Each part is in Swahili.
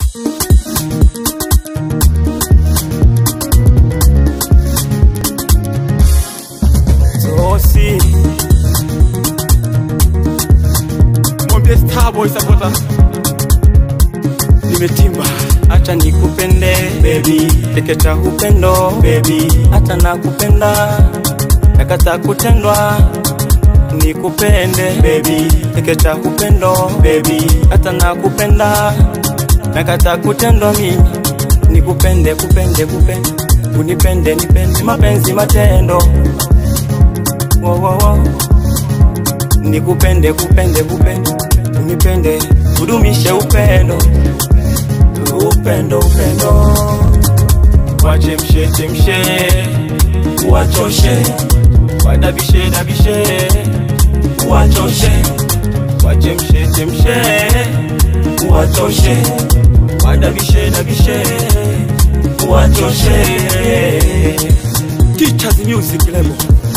Zosi mwambie Starboy sapota nimetimba, acha nikupende baby, tekecha upendo baby, hata nakupenda nakata kutendwa nikupende baby, tekecha upendo baby, hata nakupenda nakata kutendwa mimi nikupende kupende kupende unipende nipende mapenzi matendo wo, wo, wo. nikupende kupende kupende unipende udumishe upendo upendo upendo wachemshe chemshe wachoshe wadabishe dabishe wachoshe wachemshe chemshe wachoshe wadabishe dabishe wachoshe Teachers Music Label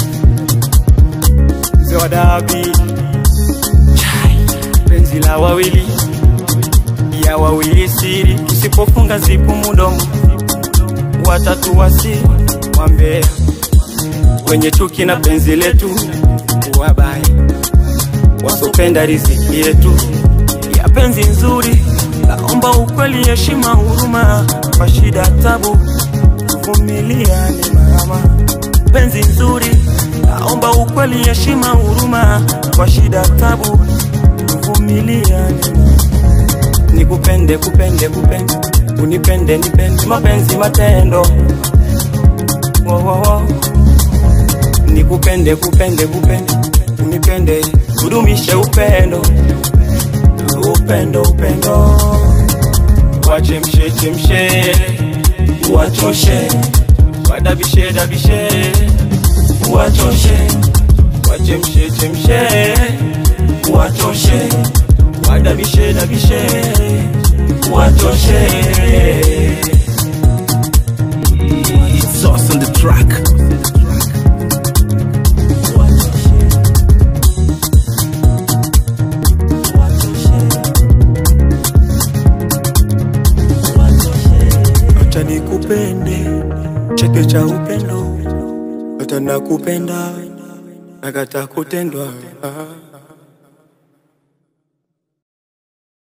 mzee wa dabi Chai, penzi la wawili ya wawili siri, tusipofunga zipu mudomo, watatu wasi wambea wenye chuki na penzi letu, wabaya wasopenda riziki yetu ya penzi nzuri. Naomba ukweli, heshima, huruma, kwa shida tabu, tuvumiliane mama. Penzi nzuri, naomba ukweli, heshima, huruma, kwa shida tabu, tuvumiliane nikupende kupende kupende unipende nipende mapenzi matendo wo, wo, wo. nikupende kupende kupende unipende udumishe upendo upendo upendo wachemshe chemshe wachoshe wadabishe dabishe wachoshe wachemshe chemshe wachoshe wadabishe dabishe wachoshe It's us on the track. acha nikupende cheke cha upendo hata nakupenda nakata kutendwa ah.